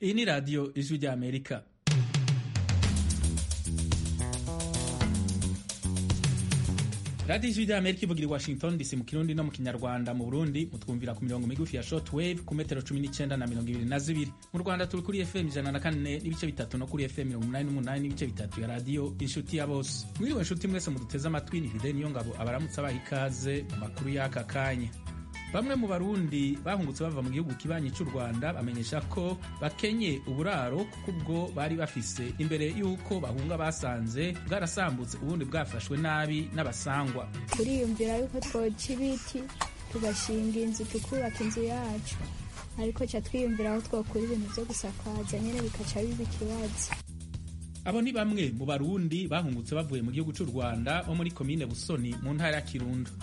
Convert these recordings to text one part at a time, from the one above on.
iyi ni radiyo ijwi rya amerika radiyo ijwi rya amerika ivugira i washington dc mu kirundi no mu kinyarwanda mu burundi mutwumvira ku mirongo migufi ya short wave ku metero cumi n'icyenda na mirongo ibiri na zibiri mu rwanda turi kuri fm ijana na kane n'ibice bitatu no kuri fm mirongo umunani n'umunani n'ibice bitatu ya radiyo inshuti ya bose mwiriwe nshuti mwese muduteze amatwi ni hide niyo ngabo abaramutse abaha ikaze mu makuru y'aka kanya bamwe mu barundi bahungutse bava mu gihugu kibanyi cy'u rwanda bamenyesha ko bakenye uburaro kuko ubwo bari bafise imbere y'uko bahunga basanze bwarasambutse ubundi bwafashwe nabi n'abasangwa turiyumvira yuko twoca ibiti tugashinga inzu tukubaka inzu yacu ariko ca twiyumvira aho twokura ibintu vyo gusakaza nyene bikaca biba ikibazo abo ni bamwe mu barundi bahungutse bavuye mu gihugu cy'u rwanda bo muri komine busoni mu ntara ya kirundo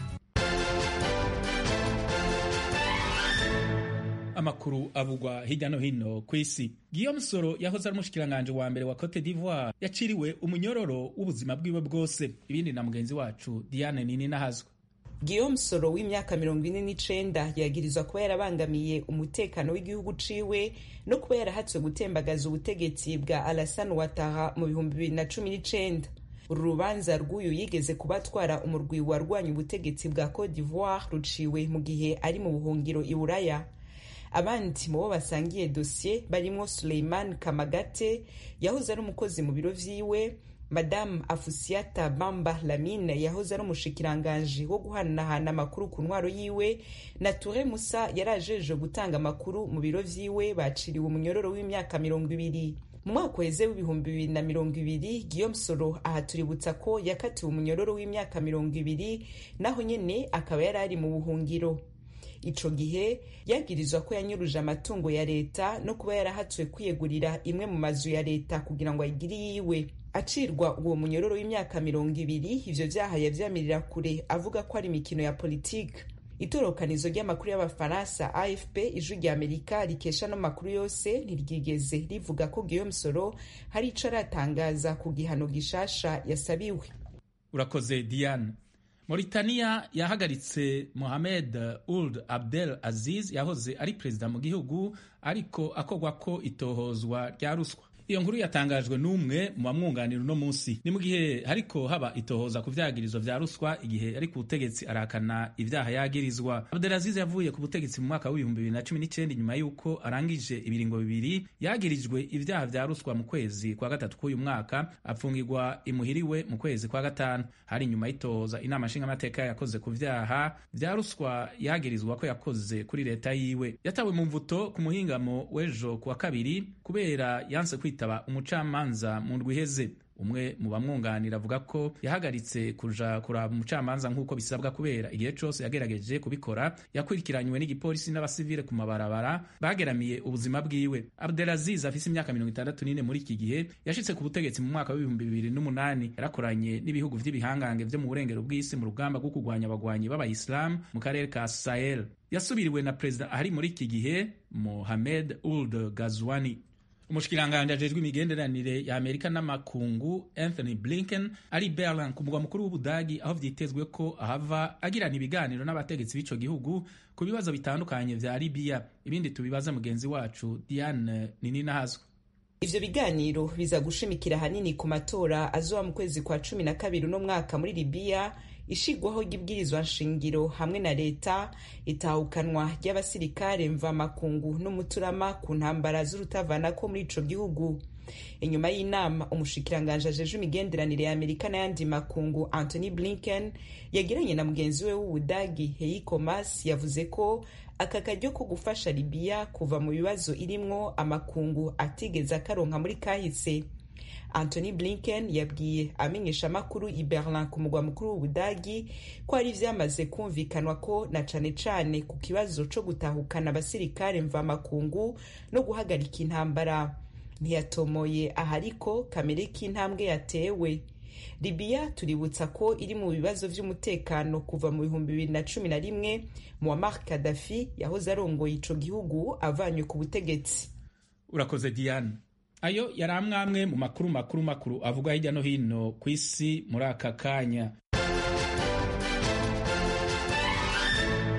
amakuru avugwa hirya no hino ku isi Guillaume Soro yahoze ari umushikiranganji wa mbere wa Cote d'Ivoire yaciriwe umunyororo w'ubuzima bwiwe bwose ibindi na mugenzi wacu Diane Nini nahazwa Guillaume Soro w'imyaka mirongo ine n'icenda yagirizwa kuba yarabangamiye umutekano w'igihugu ciwe no kuba yarahatswe gutembagaza ubutegetsi bwa Alassane Ouattara mu bihumbi bibiri na cumi n'icenda uru rubanza rw'uyu yigeze kuba atwara umurwi warwanya ubutegetsi bwa Cote d'Ivoire ruciwe mu gihe ari mu buhungiro i Buraya abandi mu bo basangiye dosiye barimo Suleiman Kamagate yahoze ari umukozi mu biro vyiwe Madame Afusiata Bamba Lamine yahoze ari umushikiranganji wo guhanahana amakuru ku ntwaro yiwe na Toure Musa yarajeje gutanga amakuru mu biro vyiwe baciriwe umunyororo w'imyaka mirongo ibiri mu mwaka uheze w'ibihumbi bibiri na mirongo ibiri Guillaume Soro aha tuributsa ko yakatiwe umunyororo w'imyaka mirongo ibiri naho nyene akaba yari ari mu buhungiro ico gihe yagirizwa ko yanyuruje amatungo ya leta no kuba yarahatswe kwiyegurira imwe mu mazu ya leta kugira ngo ayigire yiwe acirwa uwo munyororo w'imyaka mirongo ibiri ivyo vyaha yavyamirira kure avuga ko ari imikino ya politike itorokanizo ry'amakuru y'abafaransa afp ijwi rya amerika rikesha no makuru yose ntiryigeze rivuga ko guillaume soro hari ico aratangaza ku gihano gishasha yasabiwe urakoze diane Mauritania yahagaritse Mohamed Ould Abdel Aziz yahoze ari perezida mu gihugu ariko akogwa ko itohozwa rya ruswa iyo nkuru yatangajwe n'umwe mu bamwunganira uno munsi ni mu gihe hariko haba itohoza ku vyagirizo vya ruswa igihe ari ku butegetsi arakana ivyaha yagirizwa Abdelaziz yavuye ku butegetsi mu mwaka w'ibihumbi bibiri na cumi n'icenda inyuma y'uko arangije ibiringo bibiri yagirijwe ivyaha vya ruswa mu kwezi kwa gatatu k'uyu mwaka apfungirwa imuhiriwe mu kwezi kwa gatanu hari inyuma y'itohoza inama nshingamateka yakoze ku vyaha vya ruswa yagirizwa ko yakoze kuri leta yiwe yatawe mu mvuto ku muhingamo w'ejo kuwa kabiri kubera yanse kwita kwitaba umucamanza mu ndwi iheze umwe mu bamwunganira avuga ko yahagaritse kuja kuraba umucamanza nk'uko bisabwa kubera igihe cose yagerageje kubikora yakurikiranywe n'igipolisi n'abasivile ku mabarabara bageramiye ubuzima bwiwe abdelaziz afise imyaka mirongo itandatu n'ine muri iki gihe yashitse ku butegetsi mu mwaka w'ibihumbi bibiri n'umunani yarakoranye n'ibihugu vy'ibihangange vyo mu burengero bw'isi mu rugamba rwo kurwanya abagwanyi b'abayisilamu mu karere ka sahel yasubiriwe na perezida ahari muri iki gihe mohamed uld gazwani umushikiranganji ajejwe imigenderanire ya amerika n'amakungu anthony blinken ari berlin ku mugwa mukuru w'ubudagi aho vyitezwe ko ahava agirana ibiganiro n'abategetsi b'ico gihugu ku bibazo bitandukanye vya libiya ibindi tubibaza mugenzi wacu diane nininahazwa ivyo biganiro biza gushimikira hanini ku matora azoba mu kwezi kwa cumi na kabiri uno mwaka muri libiya ishigwaho ry'ibwirizwa nshingiro hamwe na leta itahukanwa ry'abasirikare mvamakungu n'umuturama ku ntambara z'urutavanako muri ico gihugu inyuma y'inama umushikiranganji ajejwe imigenderanire ya amerika n'ayandi makungu anthony blinken yagiranye na mugenzi we w'ubudagi heiko mas yavuze ko aka karyo ko gufasha libiya kuva mu bibazo irimwo amakungu atigeze akaronka muri kahise anthony blinken yabwiye amenyesha amakuru i berlin ku mugwa mukuru w'ubudagi ko hari vyamaze kumvikanwa ko na cane cane ku kibazo co gutahukana abasirikare mvamakungu no guhagarika intambara ntiyatomoye ahariko kamere k'intambwe yatewe libiya tuributsa ko iri mu bibazo vy'umutekano kuva mu bihumbi bibiri na cumi na rimwe muammar kadafi yahoze arongoye ico gihugu avanywe ku butegetsi urakoze diane ayo yari amwamwe mu makuru makuru makuru avugwa hirya no hino ku isi muri aka kanya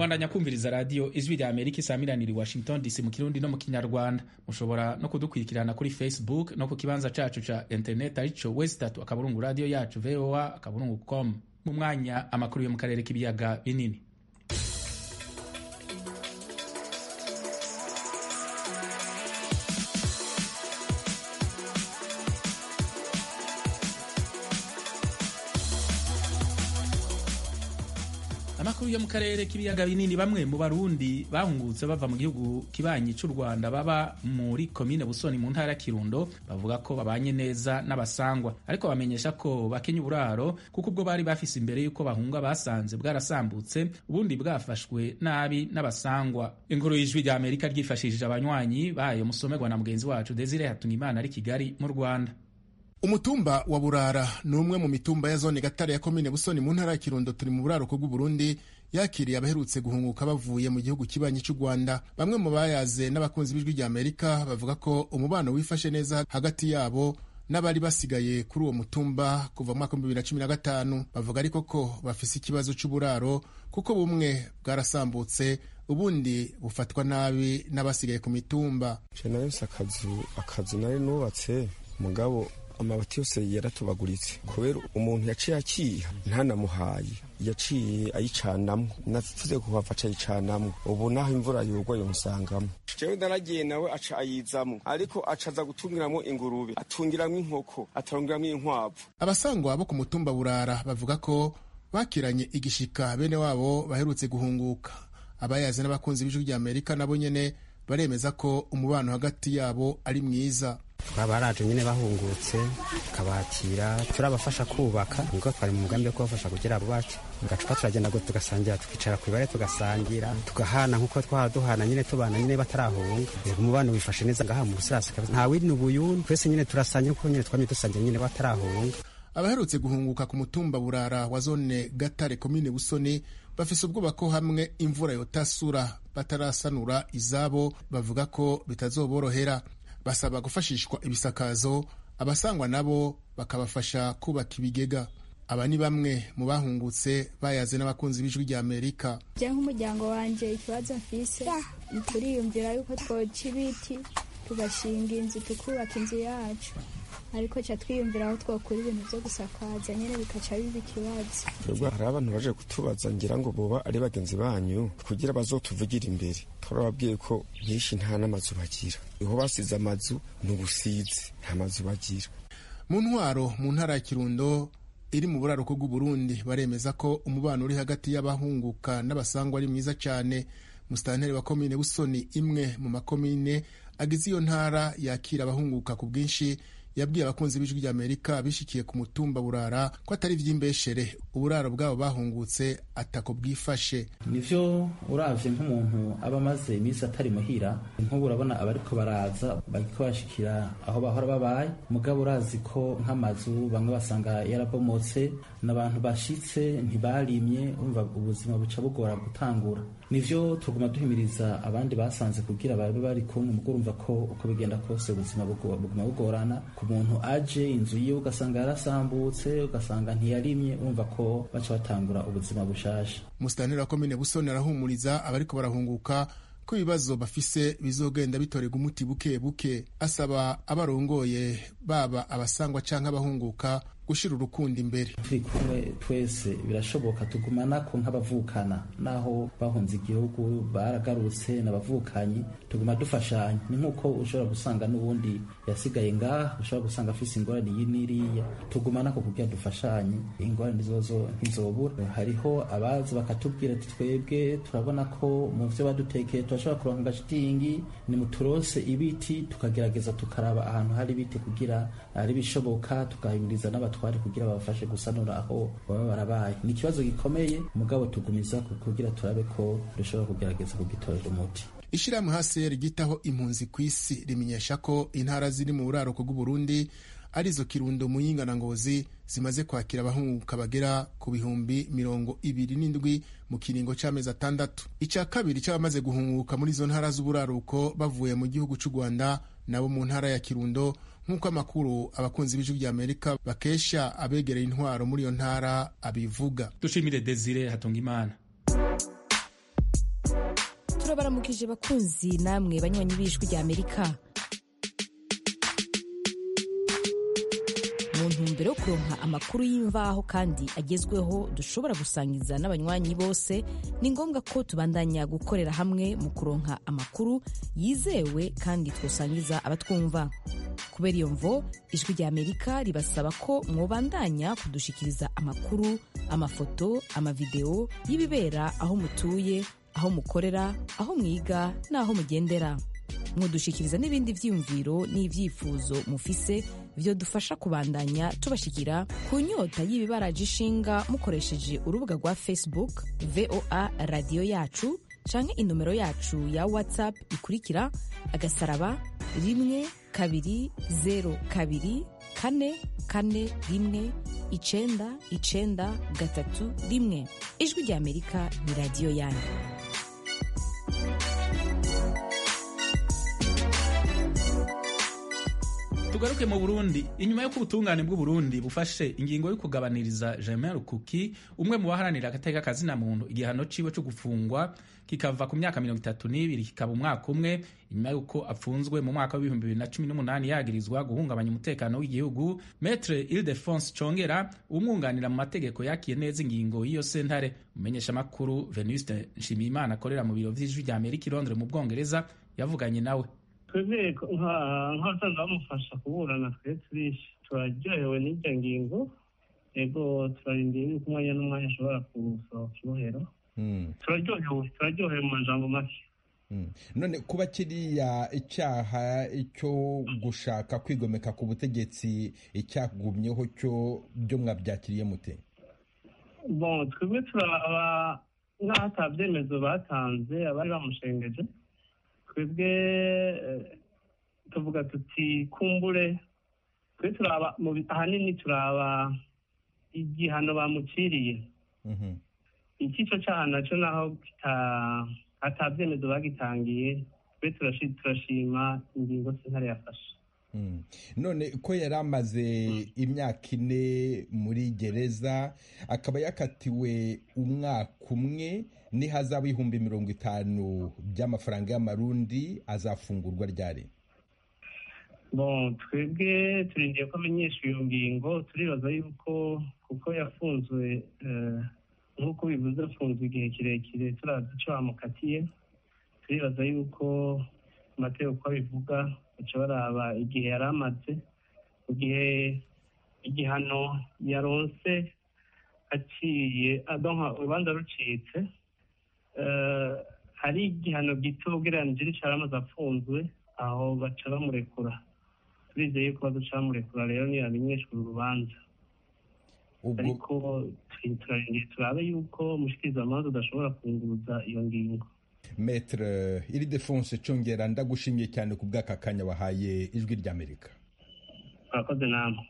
mwandanya kumviriza radiyo ijwi rya amerika isaamiranira i washington dc mu kirundi no mu kinyarwanda mushobora no kudukurikirana kuri facebook no ku kibanza cacu ca internet arico westatu akaburungu radiyo yacu voa akaburungu com mu mwanya amakuru yo mu karere k'ibiyaga binini amakuru yo mu karere k'ibiyaga binini bamwe mu barundi bahungutse bava mu gihugu kibanyi cy'u rwanda baba muri komine busoni mu ntara ya kirundo bavuga ko babanye neza n'abasangwa ariko bamenyesha ko bakenya uburaro kuko ubwo bari bafise imbere y'uko bahunga basanze bwarasambutse ubundi bwafashwe nabi n'abasangwa inkuru y'ijwi rya amerika ryifashishije abanywanyi bayo musomerwa na mugenzi wacu desire hatungimana ari kigali mu rwanda umutumba wa burara ni umwe mu mitumba ya zone gatare ya komine busoni mu ntara ya kirundo turi mu buraruko bw'uburundi yakiriye abaherutse guhunguka bavuye mu gihugu kibanyi cy'u rwanda bamwe mu bayaze n'abakunzi b'ijwi rya amerika bavuga ko umubano wifashe neza hagati yabo n'abari basigaye kuri uwo mutumba kuva mu mwaka w'ibihumbi bibiri na cumi na gatanu bavuga ariko ko bafise ikibazo cy'uburaro kuko bumwe bwarasambutse ubundi bufatwa nabi n'abasigaye ku mitumba nayose akazu akazu nari nubatse mugabo amabati yose yaratobaguritse kubera umuntu yaciye akiha ntanamuhaye yaciye ayicanamo natuze kuhava acayicanamo ubu naho imvura yogwa yomusangamo jewe naragiye nawe aca ayizamo ariko acaza gutungiramo ingurube atungiramo inkoko atarungiramo inkwavu abasangwa bo ku mutumba burara bavuga ko bakiranye igishika bene wabo baherutse guhunguka abayazi n'abakunzi b'ijwi rya amerika nabo nyene baremeza ko umubano hagati yabo ari mwiza twabaraje nyine bahungutse tukabakira turabafasha kubaka nibwo twari mu mugambi wo kubafasha kugira abo bacu gacupa turagenda ngo tugasangira tukicara ku ibare tugasangira tugahana nk'uko twaba duhana nyine tubana nyine batarahunga umubano wifashe neza ngaha mu rusirasi nta wini ubuyuni twese nyine turasangira kuko nyine twamye dusangira nyine batarahunga abaherutse guhunguka ku mutumba burara wa zone gatare komine busoni bafise ubwoba ko hamwe imvura yotasura batarasanura izabo bavuga ko bitazoborohera basaba gufashishwa ibisakazo abasangwa nabo bakabafasha kubaka ibigega aba ni bamwe mu bahungutse bayaze n'abakunzi b'ijwi rya amerika je nk'umuryango wanje ikibazo mfise turiyumvira yuko twoca ibiti tugashinga inzu tukubaka inzu yacu ariko ca twiyumvira aho twokura ibintu vyo gusakaza nyene bikaca biba ikibazo twebwe hari abantu baje kutubaza ngira ngo boba ari bagenzi banyu kugira bazotuvugira imbere turababwiye ko nyinshi nta n'amazu bagira iho basize amazu ni ubusizi nta mazu bagira mu ntwaro mu ntara ya kirundo iri mu buraruko bw'uburundi baremeza ko umubano uri hagati y'abahunguka n'abasangwa ari mwiza cyane musitanteri wa komine busoni imwe mu makomine agize iyo ntara yakira abahunguka ku bwinshi yabwiye abakunzi b'ijwi rya amerika bishikiye ku mutumba burara ko atari ivy'imbeshere uburaro bwabo bahungutse atako bwifashe nivyo uravye nk'umuntu aba amaze iminsi atari muhira nk'ubu urabona abariko baraza bariko bashikira aho bahora babaye mugabo urazi ko nk'amazu bamwe basanga yarabomotse n'abantu bashitse ntibarimye umva ubuzima buca bugora gutangura nivyo tuguma duhimiriza abandi basanze kugira babe bari kumwe mugo urumva ko uko bigenda kose ubuzima buguma bugorana ku muntu aje inzu yiwe ugasanga yarasambutse ugasanga ntiyarimye urumva ko baca batangura ubuzima bushasha musitanteri wa komine busoni arahumuriza abariko barahunguka ko ibibazo bafise bizogenda bitorerwa umuti buke buke asaba abarongoye baba abasangwa canke abahunguka gushira urukundo imbere turi kumwe twese birashoboka tugumana ko nk'abavukana naho bahunze igihugu baragarutse n'abavukanyi tuguma dufashanya ni nk'uko ushobora gusanga n'ubundi yasigaye ngaha ushobora gusanga afise ingorane iyi n'iriya tugumana ko kugira dufashanye ingorane zozo ntizobura hariho abaza bakatubwira ati twebwe turabona ko mu vyo badutekeye turashobora kuronka agashitingi ni muturose ibiti tukagerageza tukaraba ahantu hari ibiti kugira ari bishoboka tugahimiriza n'abatwa twari kugira babafashe gusanura aho baba barabaye ni ikibazo gikomeye mugabo tugumiza kugira turabe ko dushobora kugerageza kugitorera umuti ishirahamwe hcr ryitaho impunzi ku isi rimenyesha ko intara ziri mu buraruko bw'uburundi arizo kirundo muyinga na ngozi zimaze kwakira abahunguka bagera ku bihumbi mirongo ibiri n'indwi mu kiringo c'amezi atandatu ica kabiri c'abamaze guhunguka muri izo ntara z'uburaruko bavuye mu gihugu c'u rwanda nabo mu ntara ya kirundo nk'uko amakuru abakunzi b'ijwi rya amerika bakesha abegereye intwaro muri iyo ntara abivuga dushimire desire hatunga imana turabaramukije bakunzi namwe banywanyi b'ijwi rya amerika mu ntumbero yo kuronka amakuru y'imvaho kandi agezweho dushobora gusangiza n'abanywanyi bose ni ngombwa ko tubandanya gukorera hamwe mu kuronka amakuru yizewe kandi twosangiza abatwumva kubera iyo mvo ijwi rya amerika ribasaba ko mwobandanya kudushikiriza amakuru amafoto amavideo y'ibibera aho mutuye aho mukorera aho mwiga n'aho mugendera mudushikiriza n'ibindi vyiyumviro n'ivyifuzo mufise vyo dufasha kubandanya tubashikira ku nyota y'ibibaraje ishinga mukoresheje urubuga rwa facebook voa radiyo yacu canke inomero yacu ya whatsapp ikurikira agasaraba rimwe kabiri zero kabiri kane kane rimwe icenda icenda gatatu rimwe ijwi rya amerika ni radiyo yanyu tugaruke mu burundi inyuma y'uko ubutungane bw'uburundi bufashe ingingo yo kugabaniriza germain rukuki umwe mu baharanira agateka kazina muntu igihano ciwe co gufungwa kikava ku myaka mirongo itatu n'ibiri kikaba umwaka umwe inyuma y'uko apfunzwe mu mwaka w'ibihumbi bibiri na cumi n'umunani yagirizwa guhungabanya umutekano w'igihugu metre ildefonse congera umwunganira mu mategeko yakiye neza ingingo y'iyo sentare umumenyeshamakuru venuste nshimiyimana akorera mu biro vy'ijwi rya amerika i londres mu bwongereza yavuganye nawe twebwe nk'abasanzwe bamufasha kuburana twe turishi turaryohewe n'iryo ngingo ego turarindiye yuko umwanya n'umwanya ashobora gusohoka ibohero turaryohewe turaryohewe mu majambo make none kuba kiriya icyaha cyo gushaka kwigomeka ku butegetsi icyagumyeho cyo byo mwabyakiriye mute bon twebwe turaba nk'aho ata byemezo batanze abari bamushengeje twebwe tuvuga tuti kumbure twe turaba ahanini turaba igihano bamuciriye ikico cyaha nacyo naho ata byemezo bagitangiye twe turashima ingingo sentare yafashe none ko yari amaze imyaka ine muri gereza akaba yakatiwe umwaka umwe n'ihazabu y'ibihumbi mirongo itanu by'amafaranga y'amarundi azafungurwa ryari bon twebwe turindiye ko amenyesha iyo ngingo turibaza yuko kuko yafunzwe nk'uko bivuze afunzwe igihe kirekire turazi icyo bamukatiye turibaza yuko amategeko uko abivuga baca baraba igihe yari amaze mu gihe igihano yaronse aciye urubanza rucitse hari igihano gito ugereranije n'icyo yari amaze afunzwe aho baca bamurekura turizeye yuko baduca bamurekura rero ntiyamenyeshwa uru rubanza ariko turarindiye turabe yuko umushikirizamanza udashobora kunguruza iyo ngingo metre iri defonse congera ndagushimiye cyane ku bw'aka kanya wahaye ijwi ry'amerika murakoze namwe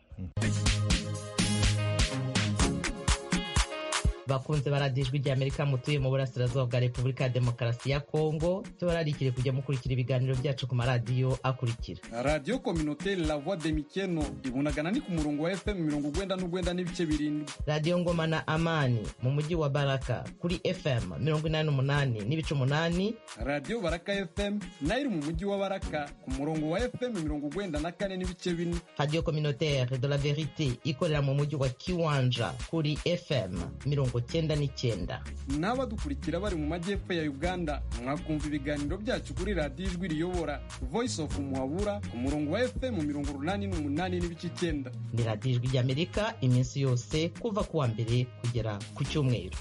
bakunze baradiye ijwi rya amerika mutuye mu burasirazuba bwa repubulika ya demokarasi ya kongo tubararikire kujya mukurikira ibiganiro byacu ku maradiyo akurikira radiyo kominoteri la voix de mikeno ibunagana ni ku murongo wa fm mirongo ugwenda n'ugwenda n'ibice birindwi radiyo ngoma na amani mu mujyi wa baraka kuri fm mirongo inani n'umunani n'ibice umunani radiyo baraka fm nayo iri mu mujyi wa baraka ku murongo wa fm mirongo ugwenda na kane n'ibice bine radiyo kominoteri de la verite ikorera mu mujyi wa kiwanja kuri fm mirongo cyenda n'icyenda n'abadukurikira bari mu majyepfo ya uganda mwakumva ibiganiro byacu kuri radiyo ijwi riyobora voice of muhabura ku murongo wa fm mirongo urunani n'umunani n'ibice icyenda ni radiyo ijwi ry'amerika iminsi yose kuva ku wa mbere kugera ku cyumweru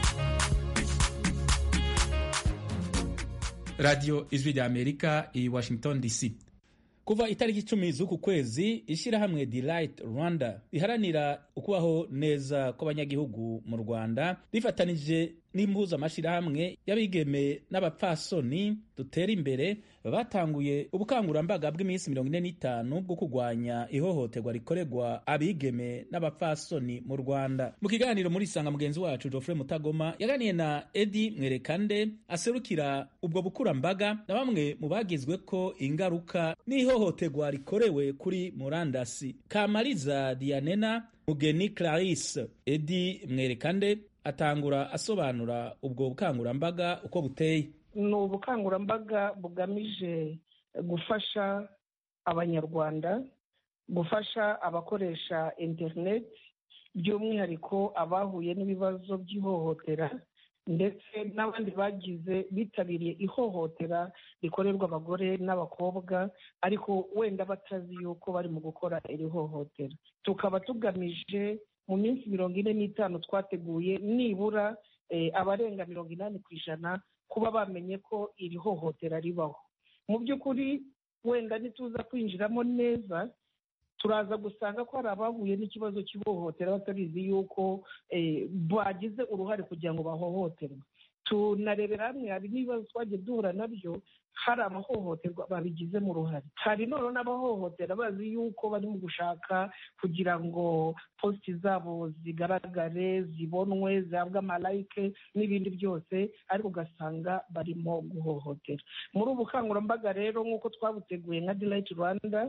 radiyo ijwi rya amerika i washington dc kuva itariki icumi z'uku kwezi ishyirahamwe delight rwanda riharanira ukubaho neza kw'abanyagihugu mu rwanda rifatanije n'impuzamashyirahamwe y'abigeme n'abapfasoni dutera imbere batanguye ubukangurambaga bw'iminsi mirongo ine n'itanu bwo kurwanya ihohoterwa rikorerwa abigeme n'abapfasoni mu rwanda mu kiganiro muri isanga mugenzi wacu geoffrey mutagoma yaganiye na edi mwerekande aserukira ubwo bukurambaga na bamwe mu bagizwe ko ingaruka n'ihohoterwa rikorewe kuri murandasi kamariza dianena mugeni clarisse edi mwerekande atangura asobanura ubwo bukangurambaga uko buteye ni ubukangurambaga bugamije gufasha abanyarwanda gufasha abakoresha interineti by'umwihariko abahuye n'ibibazo by'ihohotera ndetse n'abandi bagize bitabiriye ihohotera rikorerwa abagore n'abakobwa ariko wenda batazi yuko bari mu gukora iri hohotera tukaba tugamije mu minsi mirongo ine n'itanu twateguye nibura abarenga mirongo inani ku ijana kuba bamenye ko iri hohotera ribaho mu by'ukuri wenda ntituza kwinjiramo neza turaza gusanga ko hari abahuye n'ikibazo cy'ihohotera batabizi yuko bagize uruhare kugira ngo bahohoterwe tunarebera hamwe hari n'ibibazo twagiye duhura nabyo hari abahohoterwa babigizemo uruhare hari noneho n'abahohotera bazi yuko bari mu gushaka kugira ngo positi zabo zigaragare zibonwe zihabwe amalayike n'ibindi byose ariko ugasanga barimo guhohotera muri ubu bukangurambaga rero nk'uko twabuteguye nka dirayiti rwanda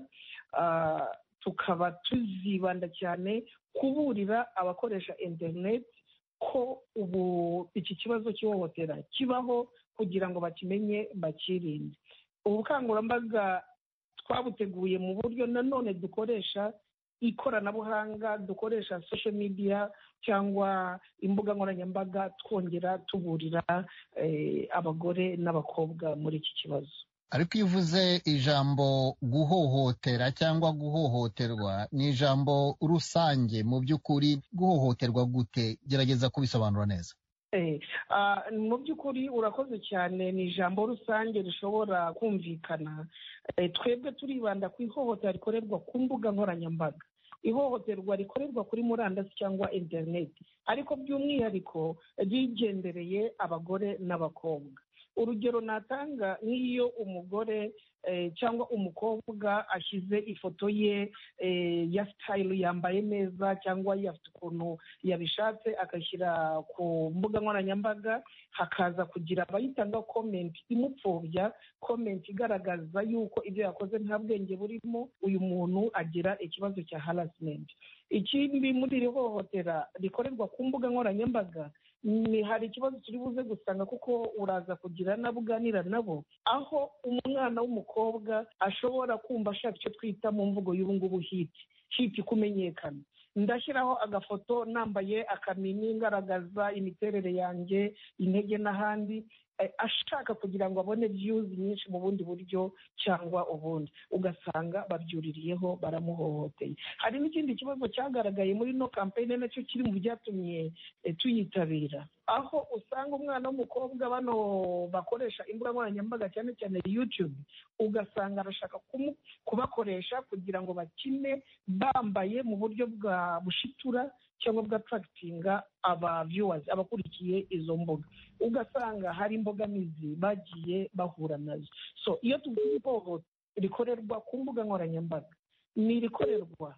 tukaba tuzibanda cyane kuburira abakoresha interineti ko ubu iki kibazo cy'ihohotera kibaho kugira ngo bakimenye bakirinde ubu bukangurambaga twabuteguye mu buryo nanone dukoresha ikoranabuhanga dukoresha social media cyangwa imbuga nkoranyambaga twongera tuburira abagore n'abakobwa muri iki kibazo ariko iyo uvuze ijambo guhohotera cyangwa guhohoterwa ni ijambo rusange mu by'ukuri guhohoterwa gute gerageza kubisobanura neza mu by'ukuri urakoze cyane ni ijambo rusange rishobora kumvikana twebwe turibanda ku ihohotera rikorerwa ku mbuga nkoranyambaga ihohoterwa rikorerwa kuri murandasi cyangwa interineti ariko by'umwihariko rigendereye abagore n'abakobwa urugero natanga nk'iyo umugore cyangwa umukobwa ashyize ifoto ye ya sitayili yambaye neza cyangwa afite ukuntu yabishatse agashyira ku mbuga nkoranyambaga hakaza kugira abayitanga komenti imupfobya komenti igaragaza yuko ibyo yakoze nta bwenge burimo uyu muntu agira ikibazo cya harasimenti ikindi muri iri hohotera rikorerwa ku mbuga nkoranyambaga ni hari ikibazo turi buze gusanga kuko uraza kugira nabo uganira nabo aho umwana w'umukobwa ashobora kumva ashaka icyo twita mu mvugo y'ubu ngubu hiti hiti kumenyekana ndashyiraho agafoto nambaye akamini ngaragaza imiterere yanjye intege n'ahandi ashaka kugira ngo abone viyuzi nyinshi mu bundi buryo cyangwa ubundi ugasanga babyuririyeho baramuhohoteye hari n'ikindi kibazo cyagaragaye muri no kampeyini nacyo kiri mu byatumye tuyitabira aho usanga umwana w'umukobwa bano bakoresha imbuga nkoranyambaga cyane cyane yutube ugasanga arashaka kubakoresha kugira ngo bakine bambaye mu buryo bwa bushitura cyangwa bwatarakitinga aba viewers abakurikiye izo mbuga ugasanga hari imbogamizi bagiye bahura nazo so iyo tuvuze ihohoterwa rikorerwa ku mbuga nkoranyambaga ni irikorerwa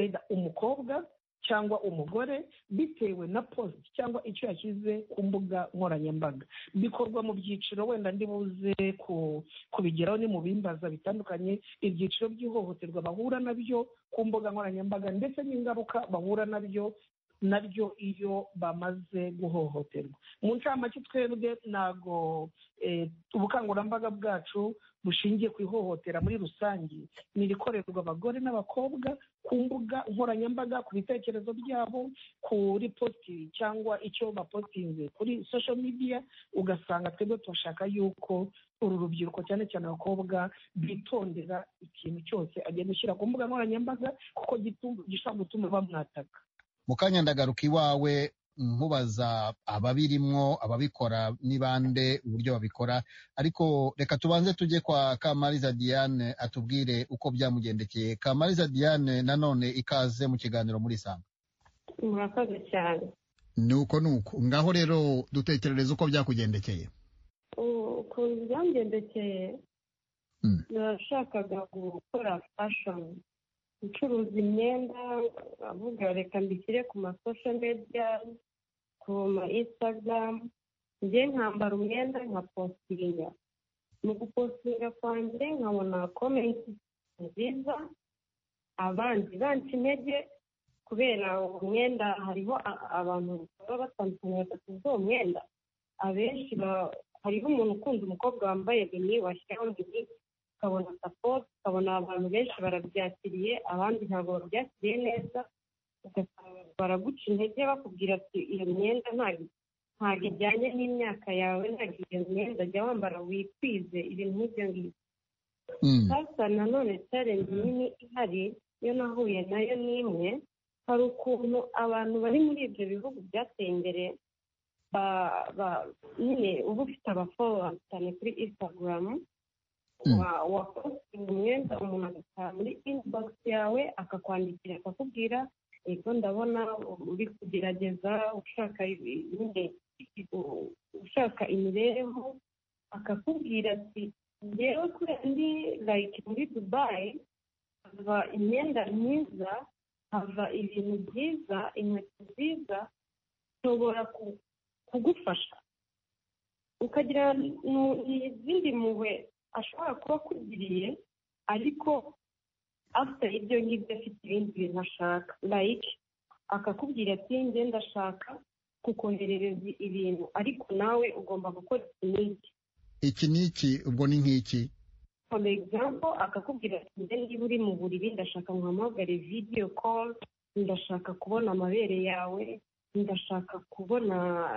umukobwa cyangwa umugore bitewe na post cyangwa icyo yashyize ku mbuga nkoranyambaga bikorwa mu byiciro wenda ndi buze kubigeraho ni mu bimbaza bitandukanye ibyiciro by'ihohoterwa bahura nabyo ku mbuga nkoranyambaga ndetse n'ingaruka bahura nabyo nabyo iyo bamaze guhohoterwa mu ncamake twebwe ntabwo ubukangurambaga bwacu bushingiye ku ihohotera muri rusange ni irikorerwa abagore n'abakobwa ku mbuga nkoranyambaga ku bitekerezo byabo kuri positi cyangwa icyo bapositinze kuri social media ugasanga twebwe turashaka yuko uru rubyiruko cyane cyane abakobwa bitondera ikintu cyose agenda ushyira ku mbuga nkoranyambaga kuko gishobora gutuma bamwataka mu kanya ndagaruka iwawe nkubaza ababirimwo ababikora ni bande uburyo babikora ariko reka tubanze tujye kwa kamariza diane atubwire uko byamugendekeye kamariza diane nanone ikaze mu kiganiro muri sanga murakoze cyane nuko nuko ngaho rero dutekerereza uko byakugendekeye ukuntu byamugendekeye nashakaga gukora fashoni gucuruza imyenda avuga reka mbishyire ku masosho media ku ma instagram njye nkambara umwenda nka positinga mu gupositinga kwanjye nkabona komenti nziza abandi banca intege kubera umwenda hariho abantu baba batandukanye batatu z'uwo mwenda abenshi hariho umuntu ukunda umukobwa wambaye bini washyiraho bini ukabona sapoti ukabona abantu benshi barabyakiriye abandi ntabwo babyakiriye neza ugasanga baraguca intege bakubwira ati iyo myenda ntabwo ntabwo ijyanye n'imyaka yawe ntabwo iyo myenda jya wambara wikwize ibintu nk'ibyo ngibyo sasa nanone challenge nini ihari yo nahuye nayo ni imwe hari ukuntu abantu bari muri ibyo bihugu byateye imbere nyine uba ufite abafollowers cyane kuri instagram wapositinga umwenda umuntu agataha muri inbox yawe akakwandikira akakubwira ego ndabona uri kugerageza ushaka ushaka imibereho akakubwira ati ngewe kubera ndi like muri dubayi hava imyenda myiza hava ibintu byiza inkweto nziza nshobora kugufasha ukagira izindi mpuhwe ashobora kuba akugiriye ariko afite ibyo ngibyo afite ibindi bintu ashaka like akakubwira ati njye ndashaka kukoherereza ibintu ariko nawe ugomba gukora iki n'iki iki n'iki ubwo ni nk'iki for example akakubwira ati njye niba uri mu buriri ndashaka nkuhamagare video call ndashaka kubona amabere yawe ndashaka kubona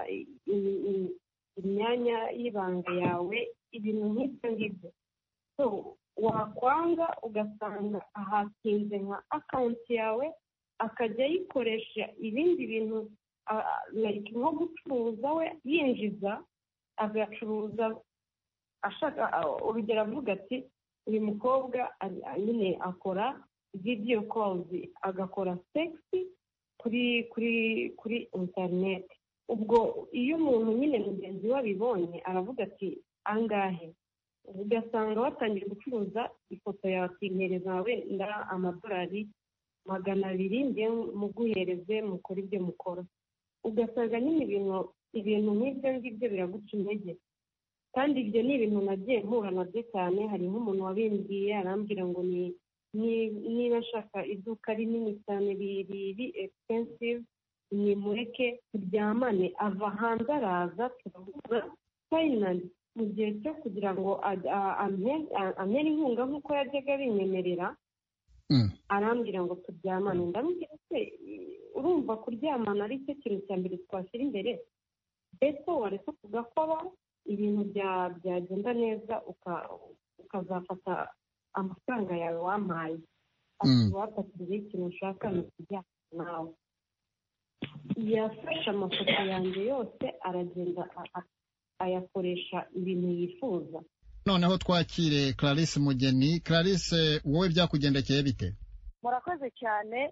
imyanya y'ibanga yawe ibintu nk'ibyo ngibyo so wakwanga ugasanga ahakinze nka akawunti yawe akajya ayikoresha ibindi bintu nko gucuruza we yinjiza agacuruza ashaka urugero avuga ati uyu mukobwa nyine akora video calls agakora sexy kuri kuri kuri interineti ubwo iyo umuntu nyine mugenzi we abibonye aravuga ati angahe ugasanga watangiye gucuruza ifoto yawe akihereza wenda amadolari magana abiri njye muguhereze mukora ibyo mukora ugasanga nyine ibintu ibintu nk'ibyo ngibyo biraguca intege kandi ibyo ni ibintu nagiye mpura nabyo cyane hari nk'umuntu wabimbwiye arambwira ngo ni niba ashaka iduka rinini cyane riri expensive nimureke turyamane ava hanze araza turahuza fayinali mu gihe cyo kugira ngo amere inkunga nk'uko yajyaga abinyemerera arambwira ngo turyamane ndamubwira se urumva kuryamana ari cyo kintu cya mbere twashyira imbere mbese waretse tugakora ibintu byagenda neza ukazafata amafaranga yawe wampaye wafatiriye ikintu ushaka ni ukuryama nawe yafashe amafoto yanjye yose aragenda ayakoresha ibintu yifuza noneho twakire clarisse mugeni clarisse wowe byakugendekeye bite murakoze cyane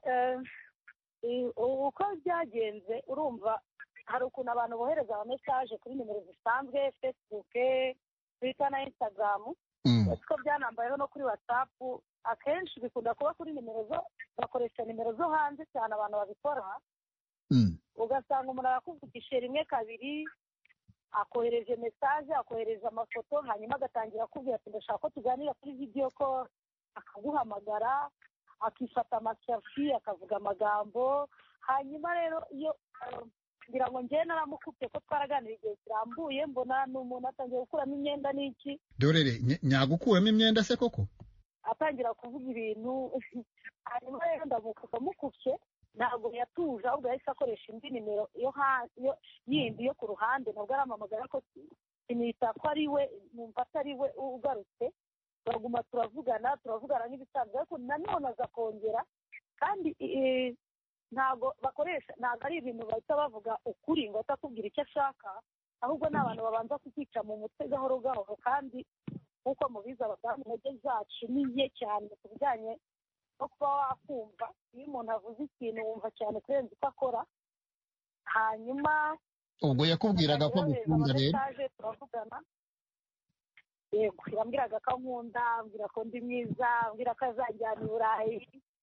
uko byagenze urumva hari ukuntu abantu bohereza ama mesaje kuri nimero zisanzwe facebook twitter na instagram ko byanambayeho no kuri whatsapp akenshi bikunda kuba kuri nimero zo bakoresha nimero zo hanze cyane abantu babikora ugasanga umuntu arakuvugisha rimwe kabiri akohereje mesaje akohereje amafoto hanyuma agatangira akubwira ati ndashaka ko tuganira kuri video ko akaguhamagara akifata amasafi akavuga amagambo hanyuma rero iyo ngira ngo njyewe naramukubye ko twaraganira igihe kirambuye mbona ni umuntu atangiye gukuramo imyenda n'iki dorere nyagukuramo imyenda se koko atangira kuvuga ibintu hanyuma rero ndamukupa mukubye ntabwo yatuje ahubwo yahise akoresha indi nimero yo yindi yo ku ruhande nabwo arampamagara ko sinita ko ari we numva atari we ugarutse turaguma turavugana turavugana nk'ibisanzwe ariko nanone aza kongera kandi ntabwo bakoresha ntabwo ari ibintu bahita bavuga ukuri ngo atakubwira icyo ashaka ahubwo ni abantu babanza kukica mu mutwe gahoro gahoro kandi nk'uko mubizi abadamu intege zacu ni nke cyane ku bijyanye no kuba wakumva iyo umuntu avuze ikintu wumva cyane kurenza uko akora hanyuma ubwo yakubwiraga ko agukunda rero turavugana yego yambwiraga ko ankunda ambwira ko ndi mwiza ambwira ko azajyana i burayi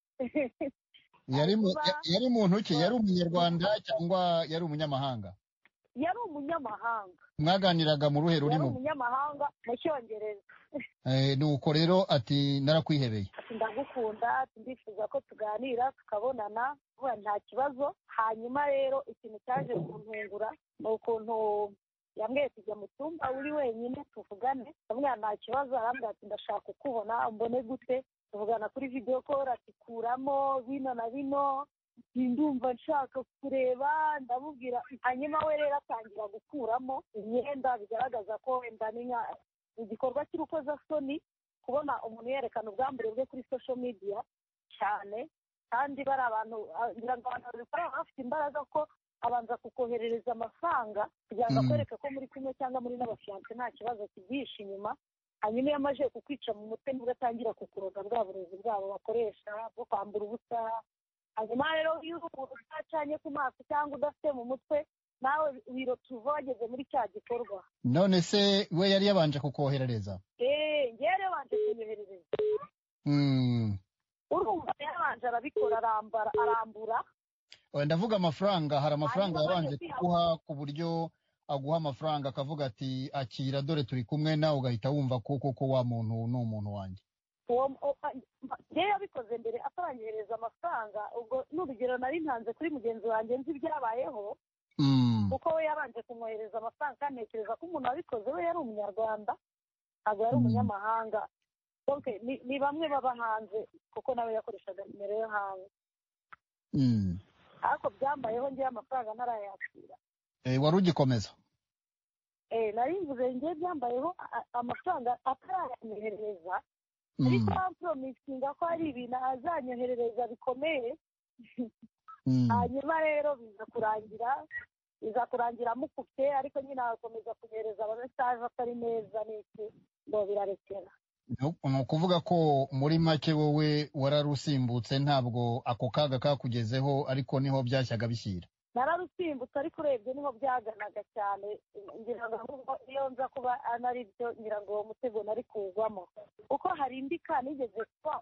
yari muntu ki yari umunyarwanda cyangwa yari umunyamahanga yari umunyamahanga mwaganiraga mu ruhe yari rurimo umunyamahanga mu cyongereza nuko rero ati narakwihebeye ati ndagukunda ati ndifuza ko tuganira tukabonana vuba nta kibazo hanyuma rero ikintu cyaje kuntungura ni ukuntu yambwiye tujya mu cyumba uri wenyine tuvugane ndamubwira nta kibazo arambwira ati ndashaka kukubona mbone gute tuvugana kuri videwo koro ati kuramo bino na bino ndumva nshaka kureba ndamubwira hanyuma we rero atangira gukuramo imyenda bigaragaza ko wenda ni nka igikorwa cy'urukozasoni kubona umuntu yerekana ubwambure bwe kuri social media cyane kandi bari abantu ngira ngo abantu babikora baba bafite imbaraga ko abanza kukoherereza amafaranga kugira ngo akwereke ko muri kumwe cyangwa muri n'abafiyanse nta kibazo kibyihishe inyuma hanyuma iyo amaze kukwica mu mutwe nibwo atangira kukuroga bwa burezi bwabo bakoresha bwo kwambura ubusa hanyuma rero iyo udacanye ku maso cyangwa udafite mu mutwe nawe wirotuva wageze muri cya gikorwa none se we yari yabanje kukoherereza eee ngewe yabanje kunyoherereza urumva yabanje arabikora arambara arambura ndavuga amafaranga hari amafaranga yabanje kuguha ku buryo aguha amafaranga akavuga ati akira dore turi kumwe nawe ugahita wumva ko koko wa muntu ni umuntu wanjye ngewe yabikoze mbere ataranyohereza amafaranga ubwo n'urugero nari ntanze kuri mugenzi wanjye nzi ibyabayeho kuko we yabanje kumwohereza amafaranga kandi ntekereza ko umuntu wabikoze we yari umunyarwanda ntabwo yari umunyamahanga ni bamwe baba hanze kuko nawe yakoreshaga nimero yo hanze ariko byambayeho ngewe amafaranga ntarayakira wari ugikomeza nari mvuze ngewe byambayeho amafaranga atarayanyohereza ariko bamporomisinga ko hari ibintu azanyoherereza bikomeye hanyuma rero biza kurangira biza kurangira amukubye ariko nyine agakomeza kunyohereza amamesaje atari meza n'iki ngo birarekera ni ukuvuga ko muri make wowe wararusimbutse ntabwo ako kaga kakugezeho ariko niho byashyaga bishyira nararusimbutse ariko urebye niho byaganaga cyane ngira ngo iyo nza kuba anari byo ngira ngo uwo mutego nari kuwugwamo kuko hari indi ka nigeze kuba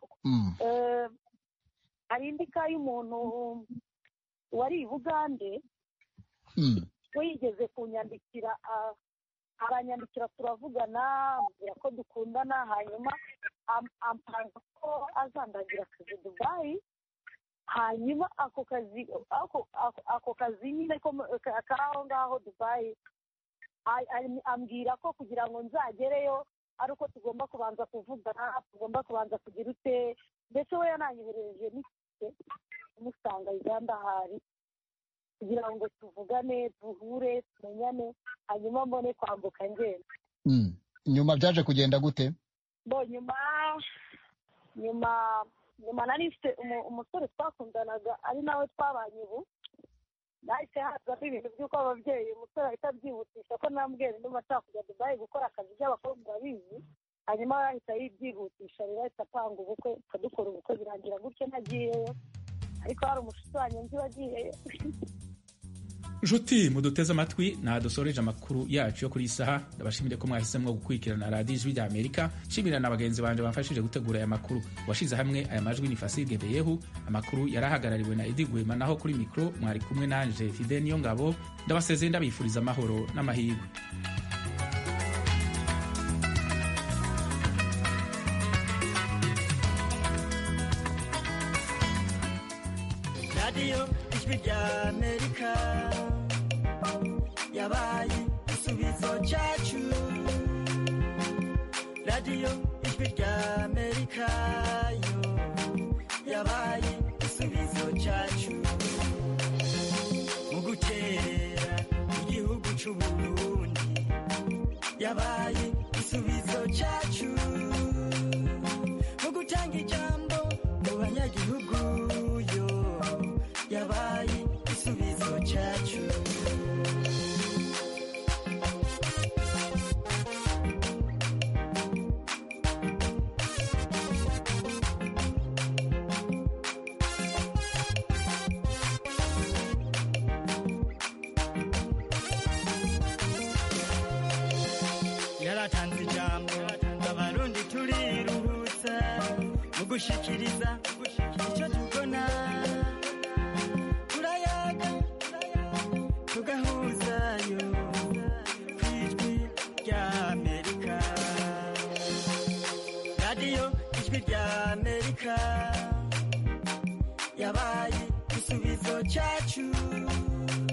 hari indi ka y'umuntu wari i bugande we yigeze kunyandikira aranyandikira turavugana ambwira ko dukundana hanyuma ampanga ko azandagira akazi dubayi hanyuma ako kazi ako kazi nyine k'aho ngaho dubayi ambwira ko kugira ngo nzagereyo ari uko tugomba kubanza kuvugana tugomba kubanza kugira ute ndetse we yananyoherereje n'ifite umusanga uganda ahari kugira ngo tuvugane duhure tumenyane hanyuma mbone kwambuka ngenda nyuma byaje kugenda gute bo nyuma nyuma nyuma nari mfite umusore twakundanaga ari nawe twabanye ubu nahise hazamo ibintu by'uko ababyeyi umusore ahita abyihutisha ko nambwira ndumva ashaka kujya dubayi gukora akazi by'abakobwa babizi hanyuma yahita yibyihutisha rero ahita apanga ubukwe tukadukora ubukwe birangira gutyo ntagiyeyo ariko hari umushuti wanjye nzi wagiyeyo nshuti muduteze amatwi ntadusoreje amakuru yacu yo kuri iyi saha ndabashimire ko mwahisemo gukurikirana radiyo ijwi rya amerika nshimira na bagenzi banjye bamfashije gutegura aya makuru washyize hamwe aya majwi ni fasige beyehu amakuru yari ahagarariwe na edi gwema naho kuri mikoro mwari kumwe nanje fide niyo ngabo ndabasezeye ndabifuriza amahoro n'amahirwe radiyo ijwi rya amerika yabaye igisubizo cyacu radiyo ijwi rya amerika yo yabaye igisubizo cyacu mu gutera igihugu cy'u burundi yabaye igisubizo cyacu mu gutanga ijambo mu banyagihugu yo yabaye igisubizo cyacu yaratanze ijambo abarundi turiruhutsa mu gushikiriza icyo tubona turayaga tugahuzayo ku ijwi rya amerika radiyo ijwi rya amerika yabaye igisubizo cyacu